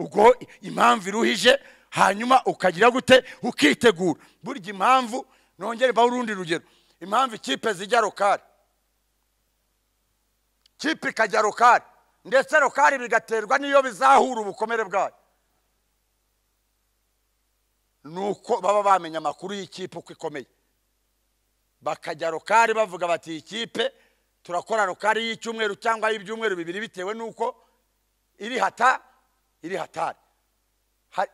ubwo impamvu iruhije hanyuma ukagira gute ukitegura burya impamvu nongere mbaho urundi rugero impamvu ikipe zijya rokari kipe ikajya rokari ndetse rokari bigaterwa n'iyo bizahura ubukomere bwayo ni uko baba bamenya amakuru y'ikipe uko ikomeye bakajya rokari bavuga bati iyi kipe turakora rokari y'icyumweru cyangwa y'ibyumweru bibiri bitewe n'uko iri hata iri hatari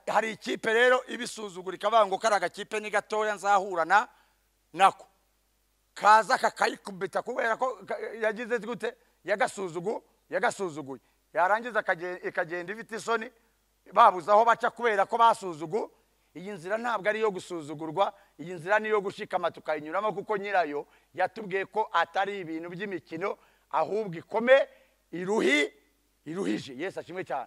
hari ikipe rero ibisuzugura ikavuga ngo kari agakipe ni gatoya nzahurana nako kaza kakayikubita kubera ko yagize gute yagasuzugu yagasuzuguye yarangiza ikagenda ifite isoni babuze aho baca kubera ko basuzugu iyi nzira ntabwo ari iyo gusuzugurwa iyi nzira ni iyo gushikama tukayinyuramo kuko nyirayo yatubwiye ko atari ibintu by'imikino ahubwo ikome iruhi iruhije yesi ashimwe cyane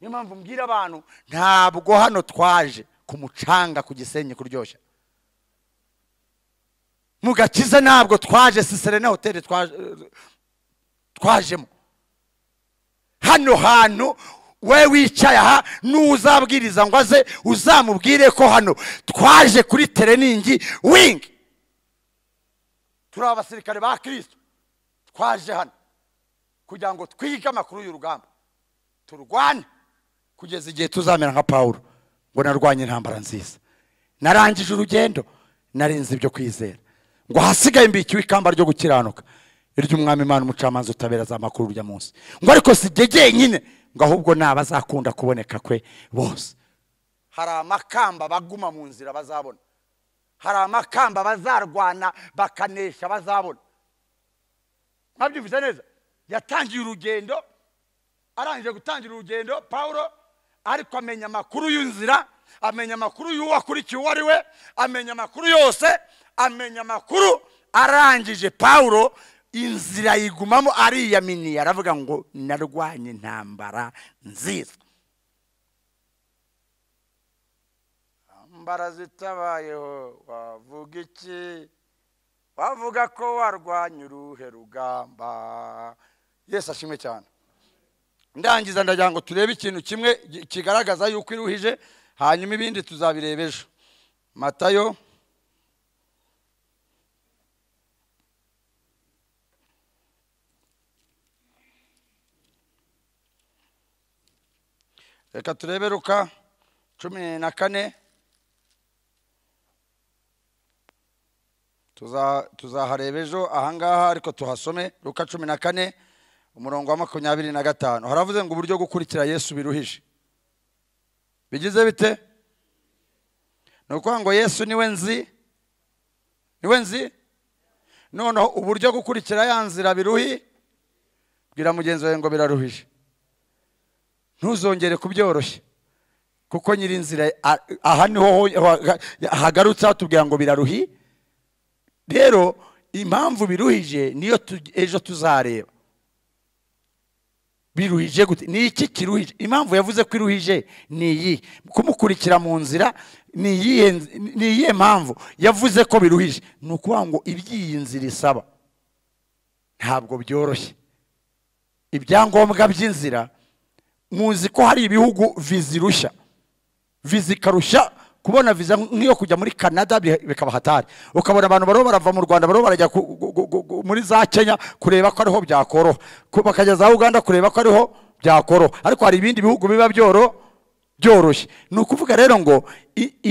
niyo mpamvu mbwira abantu ntabwo hano twaje ku mucanga ku gisenyi kuryoshya mu gakiza ntabwo twaje siserena hoteli twajemo hano hantu we wicaye aha n'uzabwiriza ngo aze uzamubwire ko hano twaje kuri tereningi wingi turi abasirikare ba kirisito twaje hano kugira ngo twige amakuru y'urugamba turwane kugeza igihe tuzamera nka paul ngo narwanye intambara nziza narangije urugendo narenze ibyo kwizera ngo ahasigaye mbikiwe ikamba ryo gukiranuka iry'umwami imana umucamanza utabera za makuru urya munsi ngo ariko si ibyo nyine ngo ahubwo ni abazakunda kuboneka kwe bose hari amakamba baguma mu nzira bazabona hari amakamba bazarwana bakanesha bazabona mwabyumvise neza yatangiye urugendo arangije gutangira urugendo paul ariko amenya amakuru y'inzira amenya amakuru y'uwo akurikiye uwo ari we amenya amakuru yose amenya amakuru arangije paul inzira yigumamo ariyaminiye aravuga ngo narwanye intambara nziza intambara zitabayeho wavuga iki wavuga ko warwanya uruhe rugamba yesi ashimwe cyane ndangiza ndagira ngo turebe ikintu kimwe kigaragaza yuko iruhije hanyuma ibindi tuzabireba ejo matayo reka turebe ruka cumi na kane tuzahareba ejo ahangaha ariko tuhasome ruka cumi na kane umurongo wa makumyabiri na gatanu haravuze ngo uburyo gukurikira yesu biruhije bigize bite ni ukuvuga ngo yesu niwe nzi niwe nzi noneho uburyo gukurikira ya nzira biruhi bwira mugenzi wawe ngo biraruhije ntuzongere kubyoroshya kuko nyiri inzira aha niho hagarutse hatubwira ngo biraruhi rero impamvu biruhije niyo ejo tuzareba biruhije gute ni iki kiruhije impamvu yavuze ko iruhije ni iyi kumukurikira mu nzira ni iyihe mpamvu yavuze ko biruhije ni ukuvuga ngo iby'iyi nzira isaba ntabwo byoroshye ibyangombwa by'inzira muzi ko hari ibihugu viza irushya viza ikarushya kubona viza nk'iyo kujya muri canada bikaba hatari ukabona abantu bariho barava mu rwanda bariho barajya muri za kenya kureba ko ariho byakoroha bakajya za uganda kureba ko ariho byakoroha ariko hari ibindi bihugu biba byoroshye ni ukuvuga rero ngo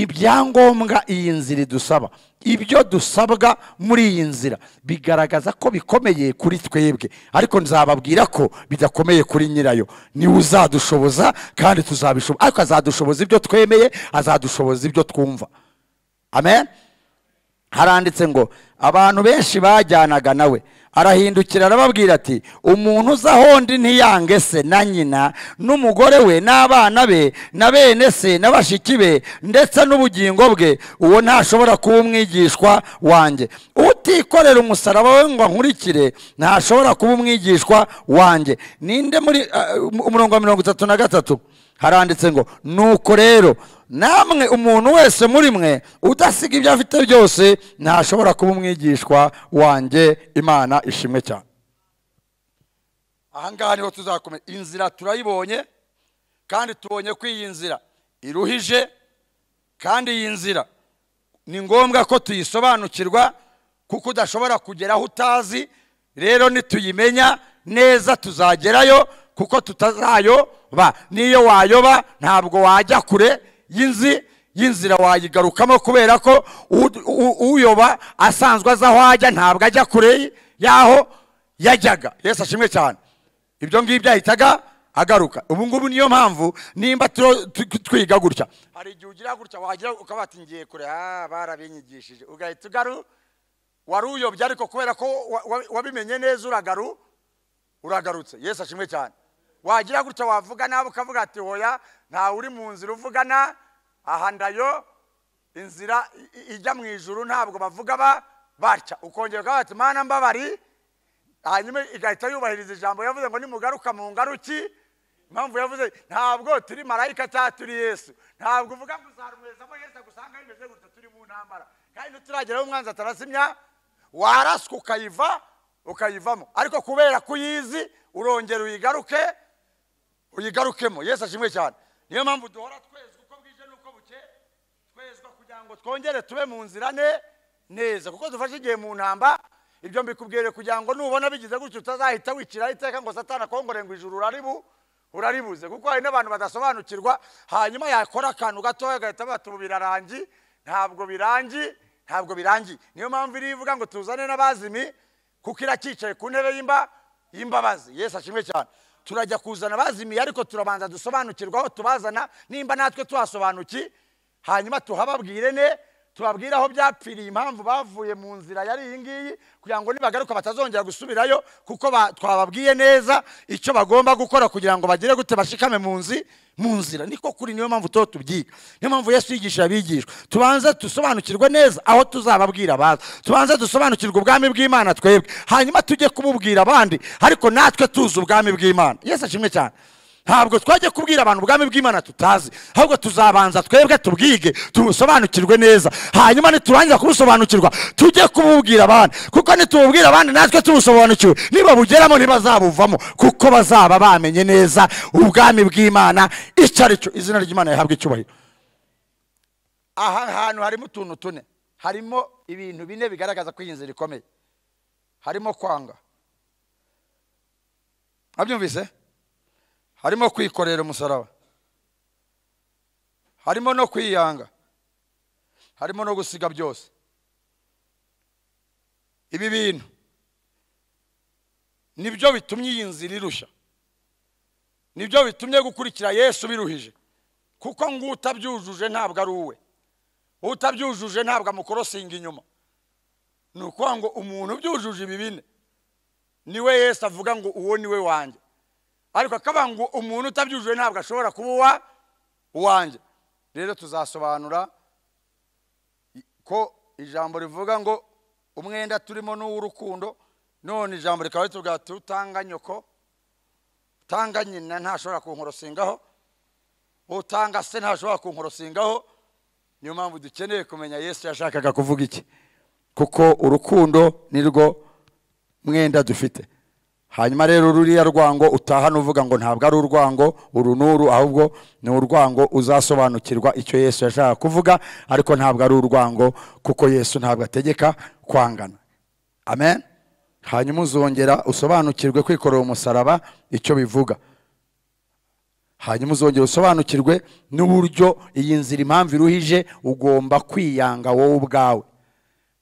ibyangombwa iyi nzira idusaba ibyo dusabwa muri iyi nzira bigaragaza ko bikomeye kuri twebwe ariko nzababwira ko bidakomeye kuri nyirayo niwe uzadushoboza kandi tuzabishoboza ariko azadushoboza ibyo twemeye azadushoboza ibyo twumva amen haranditse ngo abantu benshi bajyanaga nawe arahindukira arababwira ati umuntu uza ahondi ntiyange se na nyina n'umugore we n'abana be na bene se na bashiki be ndetse n'ubugingo bwe uwo ntashobora kuba umwigishwa wanjye utikorera umusaraba we ngo ankurikire ntashobora kuba umwigishwa wanjye ninde muri ah, umurongo wa mirongo itatu na gatatu haranditse ngo nuko rero namwe umuntu wese muri mwe udasiga ibyo afite byose ntashobora kuba umwigishwa wanjye imana ishimwe cyane aha ngaha niho tuzakomeza inzira turayibonye kandi tubonye ko iyi nzira iruhije kandi iyi nzira ni ngombwa ko tuyisobanukirwa kuko udashobora kugera aho utazi rero nituyimenya neza tuzagerayo kuko tutazayoba n'iyo wayoba ntabwo wajya kure y'inzi y'inzira wayigarukamo kubera ko u- u- uyoba asanzwe azi aho ajya ntabwo ajya kure y'aho yajyaga yesu ashimwe cyane ibyo ngibyo ahitaga agaruka ubu ngubu niyo mpamvu nimba turo- tu- tu- twiga gutya hari igihe ugira gutya wagira ukaba ati ngiye kure ah barabinyigishije ugahita ugaru wari uyobye ariko kubera ko wa- wa- wabimenye neza uragaru uragarutse yesu ashimwe cyane wagira gutya wavuga nabi ukavuga ati hoya ntawe uri mu nzira uvugana aha ndayo inzira i- i- ijya mu ijuru ntabwo bavuga ba batya ukongera ukavuga ati mana mbabari hanyuma igahita yubahiriza ijambo yavuze ngo nimugaruka mu ngaruki impamvu yavuze ntabwo turi marayika cyangwa turi yesu ntabwo uvuga ngo uzaruhezamo yesu agusanga bimeze gutya turi mu ntambara kandi ntiturageraho umwanzi atarasimya waraswa ukayiva ukayivamo ariko kubera ko uyizi urongera uyigaruke uyigarukemo yesu ashimwe cyane niyo mpamvu duhora twezwa uko bwije n'uko bukeye twezwa kugira ngo twongere tube mu nzira ne neza kuko dufashe igihe mu ntamba ibyo mbikubwire kugira ngo nubona bigize gutyo utazahita wiciraho iteka ngo satana akongore ngo ijuru uraribu uraribuze kuko hari n'abantu badasobanukirwa hanyuma yakora akantu gatoya agahita bata ubu birarangi ntabwo birangi ntabwo birangiye niyo mpamvu iriya ivuga ngo tuzane n'abazimi kuko iracyicaye ku ntebe y'imba y'imbabazi yesu ashimwe cyane turajya kuzana abazimiye ariko turabanza dusobanukirwa aho tubazana nimba natwe tuhasobanuki hanyuma tuhababwire ne tubabwire aho byapfiriye impamvu bavuye mu nzira yari iyi ngiyi kugira ngo nibagaruka batazongera gusubirayo kuko ba- twababwiye neza icyo bagomba gukora kugira ngo bagire gute bashikame mu nzi mu nzira niko kuri niyo mpamvu tuba tubyiga niyo mpamvu yesu yigisha abigishwa tubanze dusobanukirwe neza aho tuzababwira abaza tubanze dusobanukirwe ubwami bw'imana twebwe hanyuma tujye kububwira abandi ariko natwe tuzi ubwami bw'imana yesu ashimwe cyane ntabwo twajya kubwira abantu ubwami bw'imana tutazi ahubwo tuzabanza twebwe tubwige tubusobanukirwe neza hanyuma niturangiza kubusobanukirwa tujye kububwira abandi kuko nitububwira abandi natwe tubusobanukiwe nibabugeramo ntibazabuvamo kuko bazaba bamenye neza ubwami bw'imana icyo ari cyo izina ry'imana rihabwa icyubahiro aha hantu harimo utuntu tune harimo ibintu bine bigaragaza ko iyi nzira ikomeye harimo kwanga abyumvise harimo kwikorera umusaraba harimo no kwiyanga harimo no gusiga byose ibi bintu nibyo bitumye iyi nzira irushya nibyo bitumye gukurikira yesu biruhije kuko ngo utabyujuje ntabwo ari uwe utabyujuje ntabwo amukorosinga inyuma ni ukuvuga ngo umuntu ubyujuje ibi bine niwe yesu avuga ngo uwo ni we wanjye ariko akavuga ngo umuntu utabyujuje ntabwo ashobora kuba uwa uwanjye rero tuzasobanura i- ko ijambo rivuga ngo umwenda turimo ni uw'urukundo none ijambo rikaba ritubwira ati utanga nyoko utanga nyina ntashobora kunkorosingaho utanga se ntashobora kunkorosingaho niyo mpamvu dukeneye kumenya yesu yashakaga kuvuga iki kuko urukundo ni rwo mwenda dufite hanyuma rero ruriya rwango utahana uvuga ngo ntabwo ari urwango uru n'uru ahubwo ni urwango uzasobanukirwa icyo yesu yashaka kuvuga ariko ntabwo ari urwango kuko yesu ntabwo ategeka kwangana amen hanyuma uzongera usobanukirwe kwikorera umusaraba icyo bivuga hanyuma uzongera usobanukirwe n'uburyo iyi nzira impamvu iruhije ugomba kwiyanga wowe ubwawe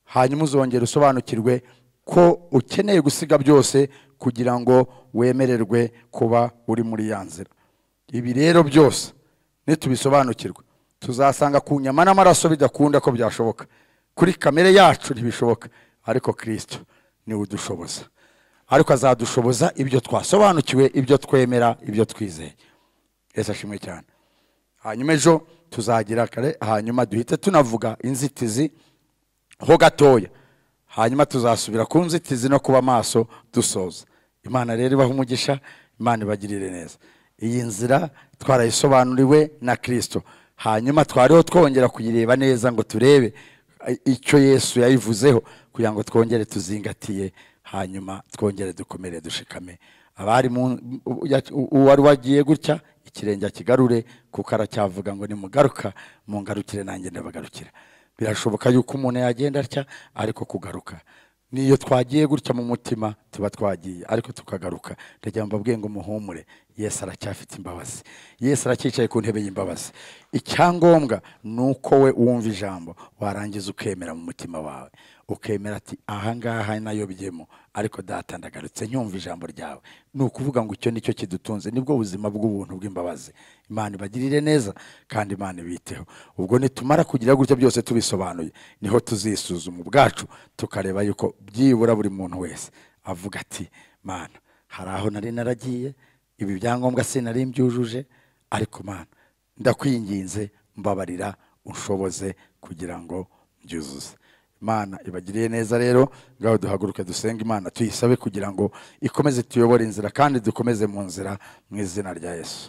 hanyuma uzongera usobanukirwe ko ukeneye gusiga byose kugira ngo wemererwe kuba uri muri ya nzira ibi rero byose nitubisobanukirwe tuzasanga ku nyama n'amaraso bidakunda ko byashoboka kuri kamere yacu ntibishoboka ariko kirisito niwe udushoboza ariko azadushoboza ibyo twasobanukiwe ibyo twemera ibyo twizeye yesu ashimwe cyane hanyuma ejo tuzagira kare hanyuma duhite tunavuga inzitizi ho gatoya hanyuma tuzasubira ku nzitizi no kuba maso dusoza imana rero ibaha umugisha imana ibagirire neza iyi nzira twarayisobanuriwe na kirisito hanyuma twariho twongera kuyireba neza ngo turebe icyo yesu yayivuzeho kugira ngo twongere tuzingatiye hanyuma twongere dukomere dushikame abari mu- u- ya- u- uwari wagiye gutya ikirenge akigarure kuko aracyavuga ngo nimugaruka mungarukire nanjye ndabagarukira birashoboka yuko umuntu yagenda atya ariko kugaruka niyo twagiye gutya mu mutima tuba twagiye ariko tukagaruka ndagira ngo mbabwiye ngo muhumure yesu aracyafite imbabazi yesu aracyicaye ku ntebe y'imbabazi icyangombwa ni uko we wumva ijambo warangiza ukemera mu mutima wawe ukemera ati ahangaha nayo byemo ariko data ndagarutse nyumva ijambo ryawe ni ukuvuga ngo icyo nicyo kidutunze nibwo buzima bw'ubuntu bw'imbabazi imana ibagirire neza kandi imana ibiteho ubwo nitumara kugira gutya byose tubisobanuye niho tuzisuzuma ubwacu tukareba yuko byibura buri muntu wese avuga ati mana hari aho nari naragiye ibi byangombwa sinari mbyujuje ariko mana ndakwinginze mbabarira unshoboze kugira ngo mbyuzuze imana ibagiriye neza rero ngaho duhaguruke dusenga imana tuyisabe kugira ngo ikomeze tuyobore inzira kandi dukomeze mu nzira mu izina rya yesu